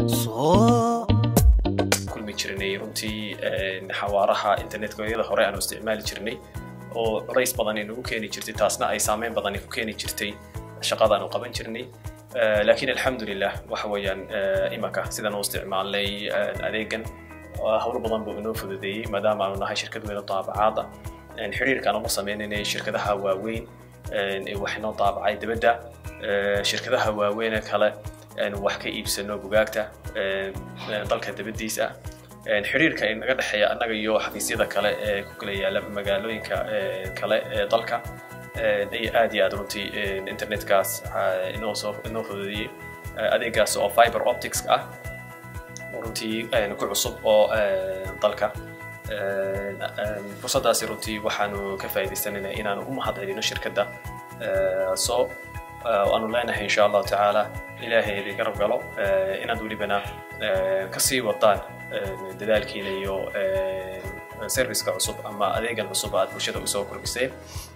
kulmi jirnay runtii xawaaraha internetkooyada hore aanu isticmaali jirnay oo culays badan inagu keeni jirtay taasna ay saameyn badan ku keeni jirtay shaqadaanu qaban jirnay laakiin alxamdulilah waxa weeyaan imanka sidaan u isticmaalnay adeegan howlo badan buu inoo fududeeyey maadaama aanu nahay shirkad weyn oo daabacaada xiriirka aanu la sameynaynay shirkadaha waaweyn ee wax inoo daabacay dibadda shirkadaha waaweyn kale wax ka iibsano bugaagta dalka dibaddiisa xiriirka inaga dhexeeya annaga iyo xafiisyada kale ee ku kala yaala magaalooyinka kale ee dalka ay aad iyo aad runtii internetkaas inoo soo inoo fududeeyey adeegaas oo fiber optics ah runtii ku cusub oo dalka fursaddaasi runtii waxaanu ka faa'iidaysanaynaa inaanu u mahad celino shirkadda soo aanu leenahay insha allahu tacaala ilaahay idin garab galo inaad welibana kasii wadaan dadaalkiina iyo serviceka cusub ama adeegan cusub aad bulshada usoo kordhiseen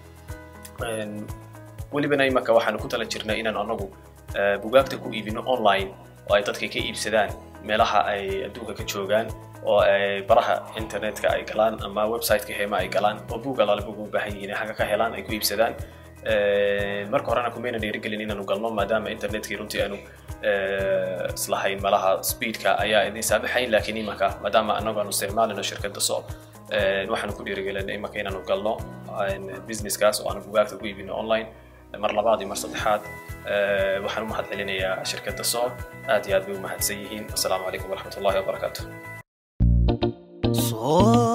welibana imanka waxaanu ku tala jirnay inaan anagu bugaagta ku iibino online oo ay dadka ka iibsadaan meelaha ay adduunka ka joogaan oo ay baraha internetka ay galaan ama websiteka heema ay galaan oo buug alaale buug u baahan yihiin xagga ka helaan ay ku iibsadaan marka horena kumayna dhiirigelin inaanu galno maadaama internetkii runtii aanu islahayn malaha speedka ayaa idin saamaxayn laakiin imanka maadaama anagu aanu isticmaalino shirkadda so waxaanu ku dhiirigelinay imanka inaanu galno businesskaas oo aanu bugaagta ku iibino online mar labaad iyo mar saddexaad waxaan u mahad celinayaa shirkadda so aad iyo aad bay u mahadsan yihiin asalaamu calaykum waraxmat ullahi wabarakaatu